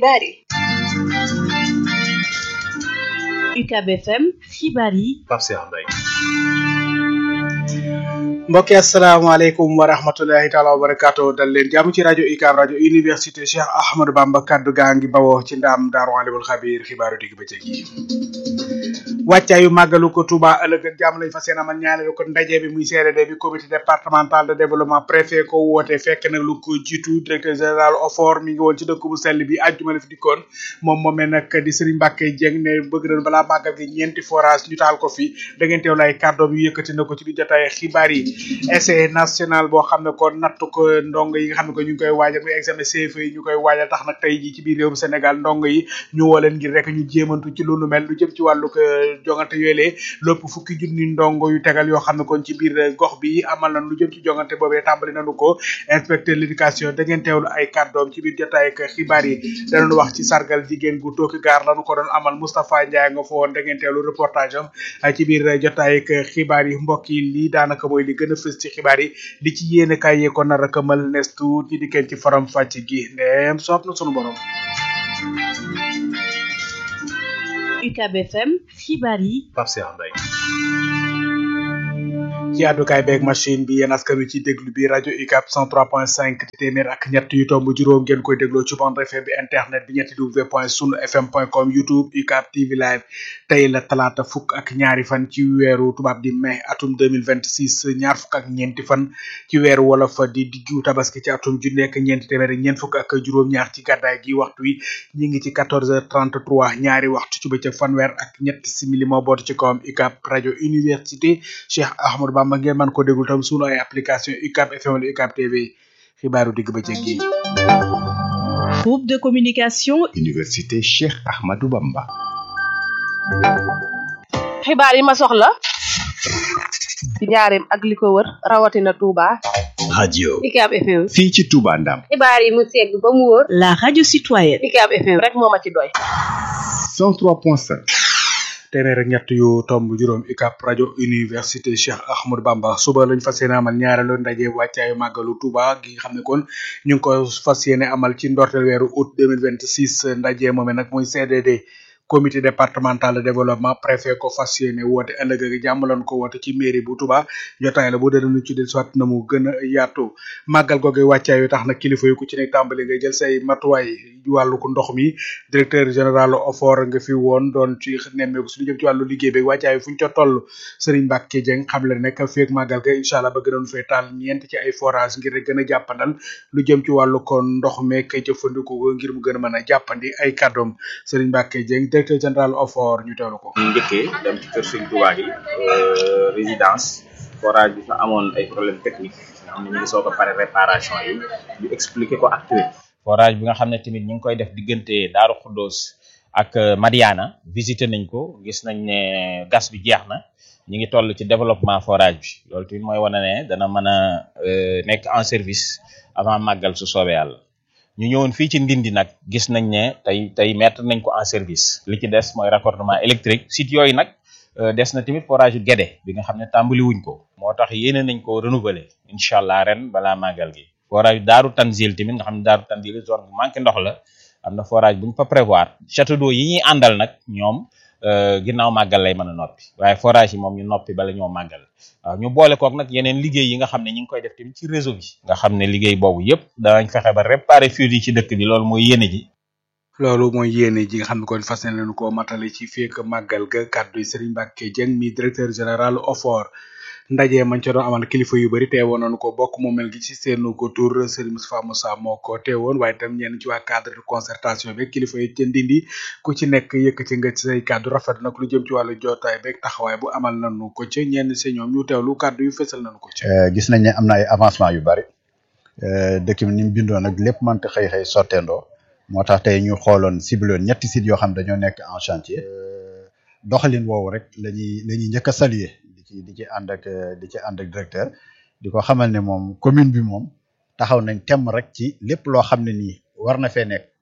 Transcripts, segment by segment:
xibaar yi UCAB FM xibaar yi Pape Cheikh Mbaye mbokki asalaamaaleykum wa rahmatullahi taala wa barakaatu dal leen jàmm ci rajo UCAB rajo université Cheikh Ahmadou Bamba kaddu gaa ngi bawoo ci ndaam daaru alimul xabiir xibaaru digg bëccëg yi wàccaayu màggalu ko Touba ëllëg ak jàmm lañ fas yéene amal ñaareelu ko ndaje bi muy CRD bi comité départemental de développement préfet ko woote fekk nag lu ko jiitu directeur général OFOR mi ngi woon ci dëkk bu sell bi àjjuma la fi dikkoon moom moomee nag di Serigne Mbacke Dieng ne bëgg nañ balaa màggal gi ñeenti forage ñu taal ko fi da ngeen teewlu ay kàddoom yu yëkkati na ko ci di jotaay xibaar yi essai national boo xam ne ko natt ko ndongo yi nga xam ne ko ñu ngi koy waajal muy examen CFEE yi ñu koy waajal tax nag tey ji ci biir réewum Sénégal ndongo yi ñu woo leen ngir rek ñu jéemantu ci lu nu mel lu jëm ci wàllu jongante yoolee lépp fukki junni ndongo yu tegal yoo xam ne kon ci biir gox bi amal nañ lu jëm ci jongante boobee tàmbali nañu ko inspecteur l'éducation da ngeen teewlu ay kàddoom ci biir jotaay ak xibaar yi danañ wax ci sargal jigéen gu tooki gaar lañu ko doon amal Moustapha Ndiaye nga fa woon da ngeen teewlu reportage am ci biir jotaay ak xibaar yi mbokk yi lii daanaka mooy li gën a fës ci xibaar yi li ci yéene kaay yee ko nar a këmal nes tuut ñi dikkeen ci faram fàcc gi ndeem soob na sunu borom UCAB FM xibaar yi Pape Cheikh Mbaye ci àddukaay beeg machine bi yéen askan wi ci déglu bi rajo UCAB 103.5 di téeméer ak ñett yu tomb juróom ngeen koy dégloo ci bande FM bi internet bi ñetti w point sunu fm point com youtube UCAB TV live tey la talaata fukk ak ñaari fan ci weeru tubaab di mai atum 2026 ñaar fukk ak ñeenti fan ci weeru wolof di diggu tabaski ci atum ju nekk ñeenti téeméer ñeent fukk ak juróom-ñaar ci gàddaay gi waxtu wi ñi ngi ci 14h33 ñaari waxtu ci bëccëg fanweer ak ñett simili moo bootu ci kawam UCAB rajo université Cheikh Ahmadou Bamba ngeen mën ko déglu tam sunu ay application UCAB FM wala UCAB TV xibaaru digg bëccëg gi groupe de communication université Cheikh Ahmadou Bamba xibaar yi ma soxla ci njaareem ak li ko wër rawatina Touba radio UCAB FM fii ci Touba Ndam xibaar yi mu segg ba mu wóor la radio citoyenne UCAB FM rek moo ma ci doy 103.5 téeméer ak ñett yu tomb juróom UCAB rajo université Cheikh Ahmadou Bamba suba lañ fas yéene amal ñaareelu ndaje wàccaayu màggalu Touba gi nga xam ne kon ñu ngi ko fas yéene amal ci ndorteel weeru août 2026 ndaje moome nag muy CDD comité départemental de développement préfet ko fas yéene woote ëllëg ak jàmm lañ ko woote ci mairie bu Touba jotaay la bu dee dañu ci del soit na mu gën a yaatu màggal googu wàccaay yu tax na kilifa yu ku ci nekk tàmbali nga jël say matuwaay wàllu ko ndox mi directeur général OFOR nga fi woon doon ci nemmeeku su lu jëm ci wàllu liggéey bi wàccaay fu ñu ca toll Serigne Mbacke Dieng xam le nekk feeg màggal ga incha allah ba gënoon fee taal ñeent ci ay forage ngir rek gën a jàppandal lu jëm ci wàllu ko ndox meek jëfandiku ko ngir mu gën a mën a jàppandi ay kàddoom Serigne Mbacke Dieng directeur général OFOR ñu teewlu ko. ñu njëkkee dem ci kër Sëñ Tuubaa gi résidence forage bi fa amoon ay problème technique nga xam ne ñu ngi soog a pare réparation yi ñu expliquer ko acteur forage bi nga xam ne tamit ñu ngi koy def diggante Daaru Xuddoos ak Madiana visité nañ ko gis nañ ne gas bi jeex na ñu ngi toll ci développement forage bi loolu tamit mooy wane ne dana mën a nekk en service avant màggal su soobee yàlla ñu ñëwoon fii ci Ndindi nag gis nañ ne tey tey mettre nañ ko en service li ci des mooy raccordement électrique site yooyu nag des na tamit forage yu Guédé bi nga xam ne tàmbali wuñ ko moo tax yéene nañ ko renouveler incha allah ren balaa màggal gi forage Daaru Tanzil tamit nga xam ne Daaru Tanzil zone bu manqué ndox la am na forage bu ñu fa prévoir château d'eau yi ñuy àndal nag ñoom ginnaaw màggal lay mën a noppi waaye forage yi moom ñu noppi bala ñoo màggal waaw ñu boole kook nag yeneen liggéey yi nga xam ne ñu ngi koy def tamit ci réseau bi nga xam ne liggéey boobu yëpp danañ fexe ba réparer fuite yi ci dëkk bi loolu mooy yéene ji loolu mooy yéene ji nga xam ne kon fas yéene nañu ko matale ci fekk màggal ga kàddu yi Serigne Mbacke Dieng mi directeur général OFOR ndaje mañ ca doon amal kilifa yu bëri teewoon nañu ko bokk mu mel gi ci seenu ko tur Serigne Moustapha Moussa moo ko teewoon waaye itam ñenn ci waa cadre de concertation bi kilifa yi ca ndindi ku ci nekk yëkkati nga ci say kàddu rafet nag lu jëm ci wàllu jotaay beeg taxawaay bu amal nañu ko ca ñenn si ñoom ñu teewlu kàddu yu fësal nañu ko ca. gis nañ ne am na ay avancement yu bari dëkk bi ni mu bindoo nag lépp mënta xëy xëy sotteendoo moo tax tey ñu xooloon cibloon ñetti sites yoo xam dañoo nekk en chantier doxalin woowu rek la ñuy la ñuy njëkk a saluer di ci di ci ànd ak di ci ànd ak directeur di ko xamal ne moom commune bi moom taxaw nañ temm rek ci lépp loo xam ne nii war na fee nekk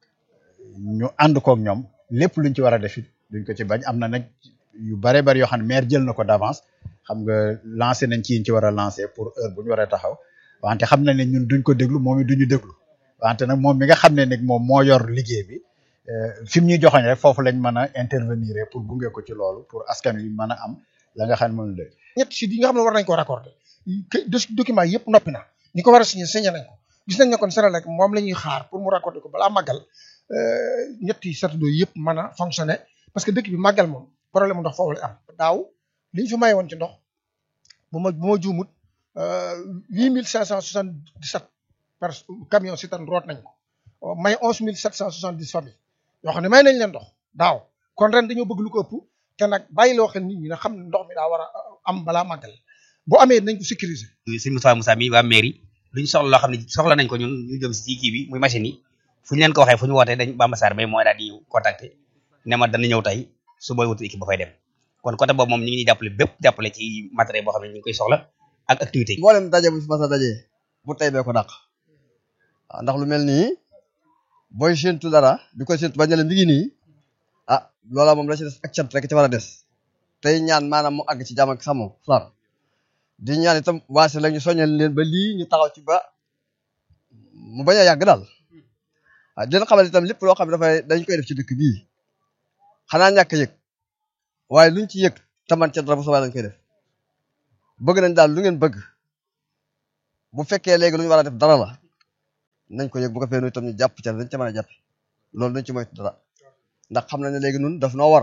ñu ànd koog ñoom lépp luñ ci war a def it duñ ko ci bañ am na nag yu bare bari yoo xam ne maire jël na ko d'avance xam nga lancé nañ ci yiñ ci war a lancé pour heure bu ñu war a taxaw wante xam na ne ñun duñ ko déglu moom it duñu déglu wante nag moom mi nga xam ne nag moom moo yor liggéey bi fi mu ñuy joxoñ rek foofu lañ mën a intervenir pour gunge ko ci loolu pour askan wi mën a am la nga xam ne moom la ñett sites yi nga xam ne war nañ ko raccorder document yëpp noppi na ñi ko war a signé signé nañ ko gis nañ ne kon Senelec moom la ñuy xaar pour mu raccorder ko balaa màggal ñetti satadoo yëpp mën a fonctionner parce que dëkk bi màggal moom problème mu ndox foofu la am daaw li ñu fi maye woon ci ndox bu ma bu ma juumut huit mille cinq cent soixante dix sept par camion citerne root nañ ko may onze mille sept cent soixante dix famille yoo xam ne may nañ leen ndox daaw kon ren dañoo bëgg lu ko ëpp te nag bàyyi loo xel nit ñi ne xam ne ndox mi daa war a am balaa màggal bu amee nañ ko sécuriser. sëñ Moussa Moussa mi waa mairie lu ñu soxla loo xam ne soxla nañ ko ñun ñu jëm si kii bi muy machine yi fu ñu leen ko waxee fu ñu wootee dañ Bamba Sarr bay mooy daal di contacter ne ma dana ñëw tey su booy wutu équipe ba fay dem kon côté boobu moom ñu ngi ñuy jàppale bépp jàppale ci matériel boo xam ne ñu ngi koy soxla ak activité yi. mboolem daje bu fi mas a daje bu tey bee ko dàq waaw ndax lu mel nii booy séntu dara di koy séntu ba ne la mi ngi nii ah loola moom la ci des ak cant rek ci war a des tey ñaan maanaam mu àgg ci jàmm ak sàmm salaam di ñaan itam waase la ñu soññal leen ba lii ñu taxaw ci ba mu bañ a yàgg daal waaw di leen xamal itam lépp loo xam ne dafay dañ koy def ci dëkk bii xanaa ñàkk yëg waaye luñ ci yëg taman ca dara bu soobee lañ koy def bëgg nañ daal lu ngeen bëgg bu fekkee léegi lu ñu war a def dara la nañ ko yëg bu ko fee itam ñu jàpp ca dañ ca mën a jàpp loolu dañ ci moytu dara ndax xam nañ ne léegi nun daf noo war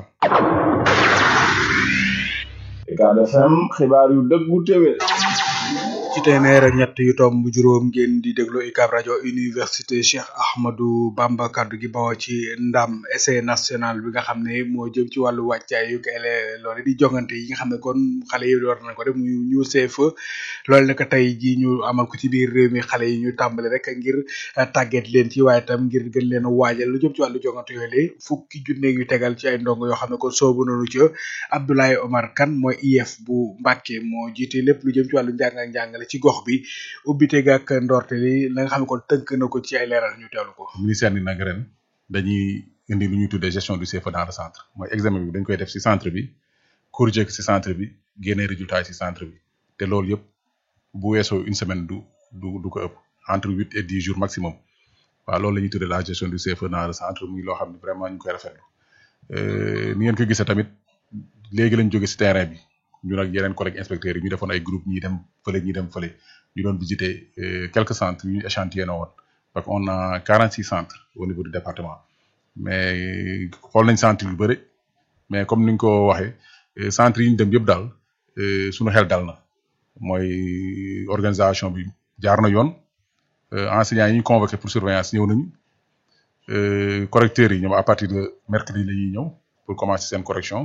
Ucab FM xibaar yu dëggu téwé ci téeméer ak ñett yu tomb juróom ngeen di déglu UCAB rajo université Cheikh Ahmadou Bamba kaddu gi bawoo ci ndam essai national bi nga xam ne moo jëm ci wàllu wàccaay yu ele loolu di jongante yi nga xam ne kon xale yi war nañ ko def muy ñu CFE loolu nag tey ji ñu amal ko ci biir réew mi xale yi ñu tàmbali rek ngir tàgget leen ci waaye tam ngir gën leen a waajal lu jëm ci wàllu jongante yooyu la fukki junne yu tegal ci ay ndongo yoo xam ne kon soobu nañu ci Abdoulaye Omar Kane mooy IEF bu Mbàkke moo jiite lépp lu jëm ci wàllu njàng ak njàngale ci gox bi ubbite ga ak ndorte li la nga xam ne kon tënk na ko ci ay leeral ñu teewlu ko. ministère ni nag ren dañuy indi lu ñuy tuddee gestion du CFEE dans le centre mooy examen bi dañ koy def ci centre bi corriger ci centre bi génne résultat yi ci centre bi te loolu yëpp bu weesoo une semaine du du du ko ëpp entre huit et dix jours maximum waaw loolu la ñuy tuddee la gestion du CFEE dans le centre muy loo xam ne vraiment ñu koy rafetlu ni ngeen ko gisee tamit léegi lañ jóge ci terrain bi. ñun ak yeneen collègues inspecteurs yi ñu defoon ay groupe ñi dem fële ñi dem fële ñu doon visiter quelques centres yu ñu échantillonné woon parce que on a 46 centres au niveau du département mais xool nañ centre yu bëri mais comme ni ñu ko waxee centres yi ñu dem yëpp daal suñu xel dal na mooy organisation bi jaar na yoon enseignants yi ñu convoqué pour surveillance ñëw nañu correcteurs yi ñoom à partir de mercredi la ñuy ñëw pour commencer seen correction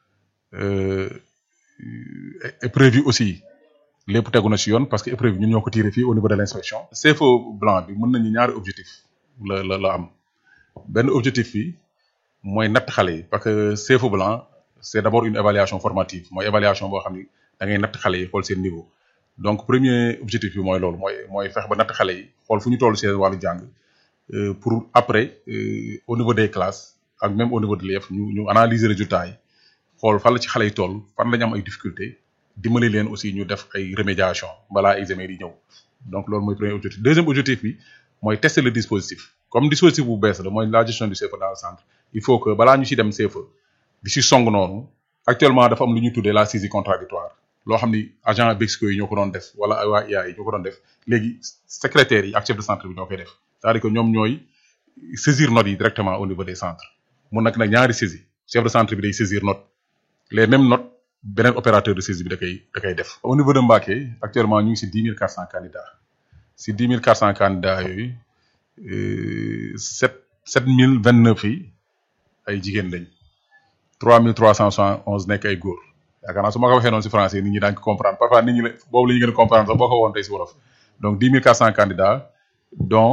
épreuve yi aussi lépp tegu na ci yoon parce que épreuve yi ñun ñoo ko tiré fii au niveau de l' inspection. CFO blanc bi mën nañu ñaari objectif la la la am benn objectif bi mooy natt xale yi parce que CFO blanc c' est d' abord une évaluation formative mooy évaluation boo xam ni da ngay natt xale yi xool seen niveau donc premier objectif bi mooy loolu mooy mooy fex ba natt xale yi xool fu ñu toll seen wàllu jàng pour après au niveau des classes ak même au niveau de l'IEF ñu ñu analyser résultats yi. xool fan la ci xale yi toll fan la ñu am ay difficultés dimbali leen aussi ñu def ay remédiation balaa examen yi ñëw donc loolu mooy premier objectif deuxième objectif bi mooy tester le dispositif comme dispositif bu bees la mooy la gestion du CFEE dans le centre il faut que balaa ñu ci dem CFEE di ci song noonu actuellement dafa am lu ñuy tuddee la saisie contradictoire loo xam ni agent Bexco yi ñoo ko doon def wala waa IA yi ñoo ko doon def léegi secrétaires yi ak chef de centre bi ñoo koy def c'est-à-dire que ñoom ñooy saisir notes yi directement au niveau des centres mun nag nag ñaari saisie chef de centre bi day saisir note les mêmes notes beneen opérateur de saisie bi da koy da koy def. au niveau de Mbacké actuellement ñu ngi ci dix mille quatre cent candidats ci dix mille quatre cent candidats yooyu sept sept mille vingt neuf yi ay jigéen lañ trois mille trois cent soixante onze nekk ay góor yaakaar naa su ma ko waxee noonu ci français nit ñi daañu ko comprendre parfois nit ñi la boobu la ñu gën a comprendre sax boo ko woon tey ci wolof donc dix mille quatre cent candidats dont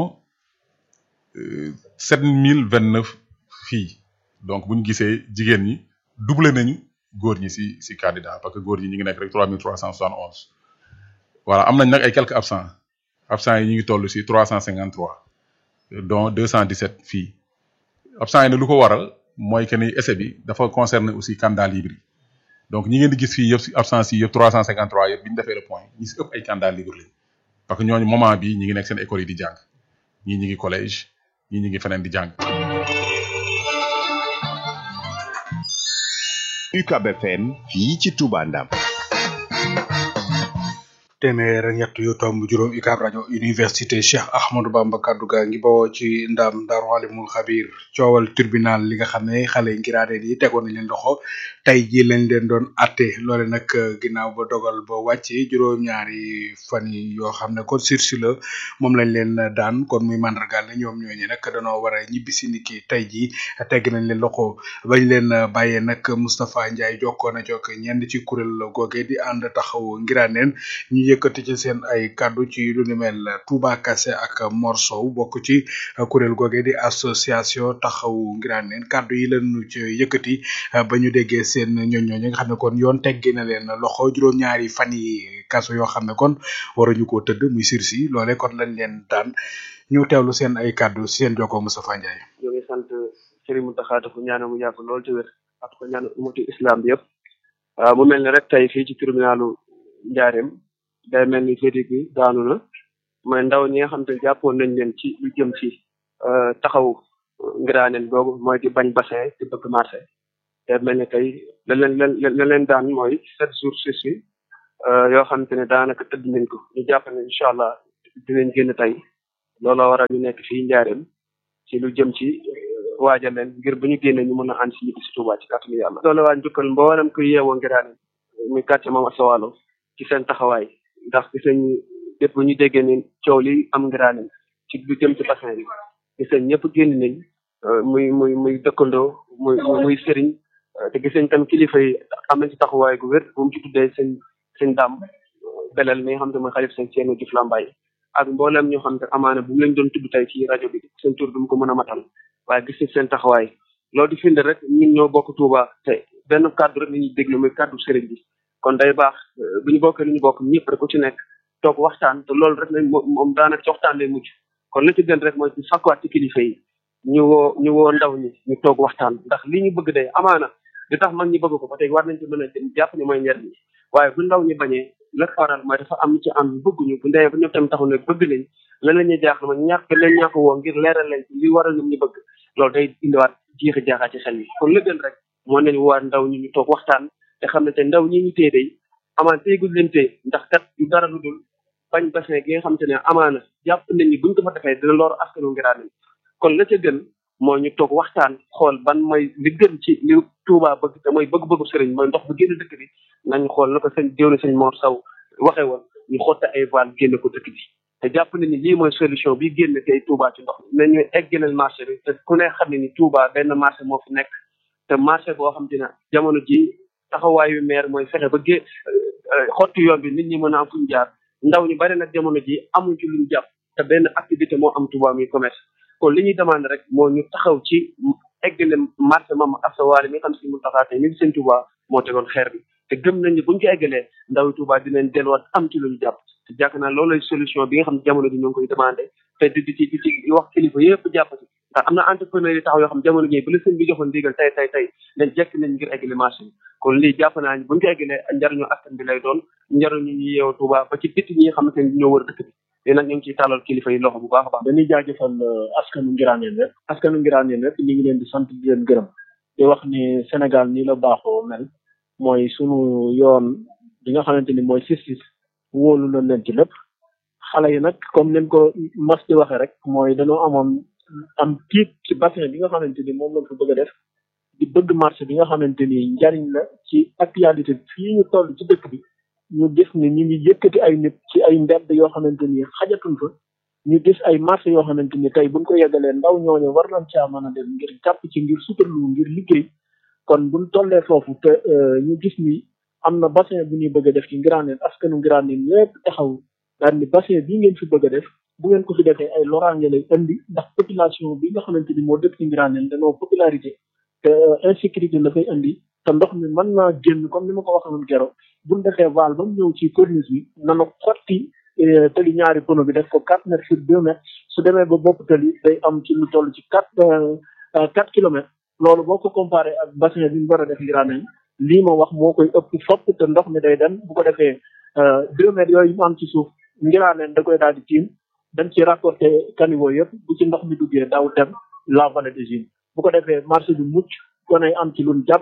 sept mille vingt neuf filles donc bu ñu gisee jigéen ñi doublé nañu. góor ñi ci ci candidat parce que góor ñi ñu ngi nekk rek trois mille trois cent soixante onze voilà am nañ nag ay quelques absents absents yi ñu ngi toll ci trois cent cinquante trois dont deux cent dix sept filles absents yi nag lu ko waral mooy que ni essai bi dafa concerner aussi candidat libre yi donc ñi ngeen di gis fii yëpp ci absents yi yëpp trois cent cinquante trois yëpp bi ñu defee le point ñi ci ëpp ay candidat libre lañ parce que ñooñu moment bi ñi ngi nekk seen école yi di jàng ñii ñi ngi collège ñii ñi ngi feneen di jàng UCAB FM fii ci Touba Ndam téeméer ak ñett yu tomb juróom UCAB rajo université Cheikh Ahmadou Bamba kaddu gaa ngi bawoo ci ndam Daaru Alimul Xabir coowal tribunal li nga xam ne xale yi ngiraaneen yi tegoon nañ leen loxo tey ji lañ leen doon atte loole nag ginnaaw ba dogal ba wàcce juróom-ñaari fan yi yoo xam ne kon sursis la moom lañ leen daan kon muy mandargaal ne ñoom ñooñu nag danoo war a ñibbi si niki tey ji tegg nañ leen loxo bañ leen bàyyee nag Moustapha Ndiaye jokkoo na jokk ñenn ci kuréel googe di ànd taxaw ngiraaneen ñu yëkkati ci seen ay kàddu ci lu ni mel Touba Kassé ak Mor Sow bokk ci kuréel googe di association taxawu ngiraaneen kàddu yi lañu ci yëkkati ba ñu déggee seen ñoñ ñooñu nga xam ne kon yoon teggi na leen loxo juróom-ñaari fan yi kaso yoo xam ne kon waruñu koo tëdd muy sursis loole kon lañ leen daan ñu teewlu seen ay kàddu seen jokkoo Moustapha Ndiaye. ñoo ngi sant Serigne Mountakha ko ñaanal mu yàgg lool te wér ak ko ñaanal umatu islam bi yëpp mu mel ni rek tey fii ci tribunalu Njaareem day mel ni verdict bi daanu na mooy ndaw ñi nga xam te jàppoon nañ leen ci lu jëm ci taxaw ngiraaneen googu mooy di bañ bassin di bëgg marché day mel ni tey la leen la leen daan mooy sept jours sursis yoo xam te ne daanaka tëdd nañ ko ñu jàpp ne incha allah dinañ génn tey looloo waral ñu nekk fii Njaareem ci lu jëm ci waajal leen ngir bu ñu génnee ñu mën a ànd si ñibbi si Tuubaa ci kàttanu yàlla. loolu waa njukkal mboolem kuy yeewoo ngiraaneen muy quartier Mame Asta Walo ci seen taxawaay ndax gis nañu lépp bu ñu déggee ne coow li am ngiraaneen ci lu jëm ci bassin bi gis nañ ñëpp génn nañ muy muy muy dëkkandoo muy muy sëriñ te gis nañ tam kilifa yi am nañ ci taxawaay gu wér bu mu ci tuddee seen seen dàmm belal mi nga xam te mooy xalif seen Ceerno Juuf Lambaay ak mboolem ñoo xam te amaana bu mu leen doon tudd tey ci rajo bi seen tur du mu ko mën a matal waaye gis nañ seen taxawaay loolu di firnde rek ñun ñoo bokk Touba te benn kàddu rek la ñuy déglu muy kàddu sëriñ bi kon day baax bu ñu bokkee lu ñu bokk ñëpp rek ku ci nekk toog waxtaan te loolu rek lañ moom daanaka ci waxtaan lay mujj kon li ci gën rek mooy ci sakkuwaat ci kilifa yi ñu woo ñu woo ndaw ñi ñu toog waxtaan ndax li ñu bëgg day amaana li tax mag ñi bëgg ko ba tey war nañ ci mën a jàpp ni mooy njariñ waaye bu ndaw ñi bañee la faral mooy dafa am ci am bëgguñu bu ndee ba ñoom tamit taxu ne bëgg nañ lan la ñuy jaaxle ma ñàkk leen ñàkk woo ngir leeral leen ci li waral ñoom ñu bëgg loolu day indiwaat jiixi jaaxaa ci xel yi kon la gën rek moo nañ waa ndaw ñi ñu toog waxtaan te xam ne te ndaw ñi ñu tee day amaan teegul leen tee ndax kat du dara lu dul bañ bassin gi nga xam te ne amaana jàpp nañ ni buñ ko fa defee dina lor askanu ngiraane kon la ca gën moo ñu toog waxtaan xool ban mooy li gën ci li Touba bëgg te mooy bëgg-bëggu sëriñ mooy ndox bu génn dëkk bi nañu xool na ko sëñ déw na sëñ Mor Saw waxee woon ñu xotte ay voile génn ko dëkk bi te jàpp nañ ni lii mooy solution bi génn tey Touba ci ndox nañu eggaleel marché bi te ku ne xam ne ni Touba benn marché moo fi nekk te marché boo xam te ne jamono ji taxawaayu maire mooy fexe ba gé xotti yoon bi nit ñi mën a am fu ñu jaar ndaw ñu bari nag jamono ji amuñ ci luñ jàpp te benn activité moo am Touba muy commerce kon li ñuy demandé rek moo ñu taxaw ci eggale marché Mame Asta Walo mi nga xam si mu taxaw tey mi ngi seen Touba moo tegoon xeer bi te gëm nañ ne buñ ko eggalee ndaw Touba dinañ delluwaat am ci luñu jàpp te jàpp naa loolu lay solution bi nga xam ne jamono ji ñu ngi koy demandé te di di ci di ci wax kilifa yëpp jàpp ci ndax am na entrepreneur yi taxaw yoo xam jamono ji bu la sëñ bi joxoon ndigal tey tey tey dañ jekk nañ ngir eggale marché bi kon lii jàpp naa buñ ko eggalee njariñu askan bi lay doon njariñu ñu yeewu Touba ba ci bitti ñi nga xamante ne ñoo wër dëkk bi léegi nag ñu ngi ciy tàllal kilifa yi loxo bu baax a baax. dañuy jaajëfal askanu ngiraaneen rek askanu ngiraaneen rek ñu ngi leen di sant di leen gërëm di wax ni Sénégal nii la baaxoo mel mooy sunu yoon bi nga xamante ni mooy justice wóolu na leen ci lépp xale yi nag comme leen ko mas di waxee rek mooy dañoo amoon am tiit ci bassin bi nga xamante ni moom lañ ko bëgg a def di bëgg marché bi nga xamante ni njariñ la ci actualité fii ñu toll ci dëkk bi ñu gis ni ñu ngi yëkkati ay nit ci ay mbedd yoo xamante ni xajatuñ fa ñu gis ay marché yoo xamante ni tey buñ ko yeggalee ndaw ñooñu war nañ caa mën a dem ngir jàpp ci ngir suturlu ngir liggéey kon buñ tollee foofu te ñu gis ni am na bassin bu ñuy bëgg a def ci ngiraaneen askanu ngiraaneen lépp taxaw daal ni bassin bii ngeen fi bëgg a def bu ngeen ko fi defee ay loraange lay indi ndax population bi nga xamante ni moo dëkk ci ngiraaneen dañoo popularité te insécurité la fay indi te ndox mi mën naa génn comme ni ma ko waxoon gero buñ defee val ba mu ñëw ci corniche bi nana xotti tali ñaari pono bi def ko quatre mètres sur deux mètres su demee ba bopp tali day am ci lu toll ci quatre quatre kilomètres loolu boo ko comparé ak bassin bi ñu war a def ngiraaneen lii ma wax moo koy ëpp fopp te ndox mi day dem bu ko defee deux mètres yooyu mu am ci suuf ngiraaneen da koy daal di tiim dañ ci raccordé caniveau yëpp bu ci ndox mi duggee daw dem la vallée de Gine bu ko defee marché bi mucc konay am ci luñ jàpp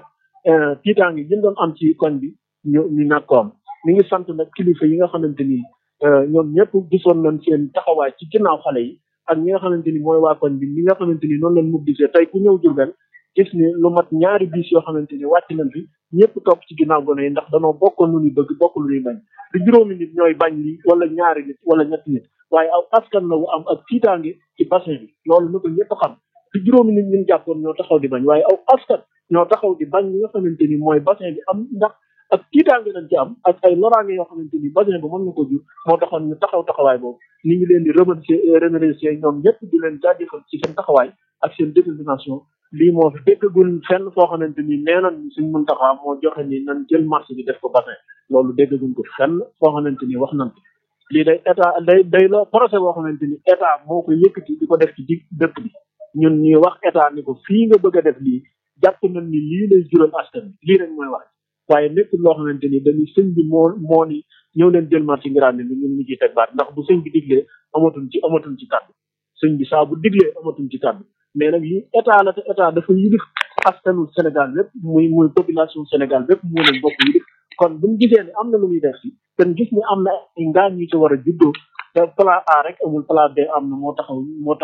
tiitaange yi ñu doon am ci koñ bi ñu ñu ñàkk ko am mi ngi sant nag kilifa yi nga xamante ni ñoom ñëpp gisoon nañ seen taxawaay ci ginnaaw xale yi ak ñi nga xamante ni mooy waa koñ bi ñi nga xamante ni noonu lañ mobilisé tey ku ñëw Jurbel gis ni lu mat ñaari bis yoo xamante ni wàcc nañ fi ñëpp topp ci ginnaaw gone yi ndax danoo bokkoon lu ñuy bëgg bokk lu ñuy bañ du juróomi nit ñooy bañ li wala ñaari nit wala ñetti nit waaye aw askan la wu am ak tiitaange ci bassin bi loolu na ko ñëpp xam du juróomi nit ñun jàppoon ñoo taxaw di bañ waaye aw askan ñoo taxaw di bañ li nga xamante ni mooy bassin bi am ndax ak tiitaange lañ ci am ak ay loraange yoo xamante ni bassin bi mën na ko jur moo taxoon ñu taxaw taxawaay boobu ni ngi leen di remercier remercier ñoom ñëpp di leen jaajëfal ci seen taxawaay ak seen détermination lii moo fi déggagul fenn foo xamante ni nee nañ suñ mën taxawaa moo joxe ni nan jël marché bi def ko bassin loolu déggaguñ ko fenn foo xamante ni wax nañ ko lii day état day day la projet boo xamante ni état moo ko yëkkati di ko def ci dig dëkk bi ñun ñuy wax état ni ko fii nga bëgg a def lii jàpp nañ ni lii lay jural askan bi lii rek mooy wax waaye nekkul loo xamante ni dañuy sëñ bi moo moo ni ñëw leen jël marché ngiraane bi ñun ñu ciy teg baat ndax bu sëñ bi diglee amatuñ ci amatuñ ci kàddu sëñ bi saa bu diglee amatuñ ci kàddu mais nag lii état la te état dafa yilif askanu Sénégal lépp muy muy population Sénégal bépp moo leen bokk yilif kon bu ñu gisee ne am na lu muy def si ten gis ni am na ay ngaañ ñu ci war a juddoo te plan A rek amul plan B am na moo taxaw moo tax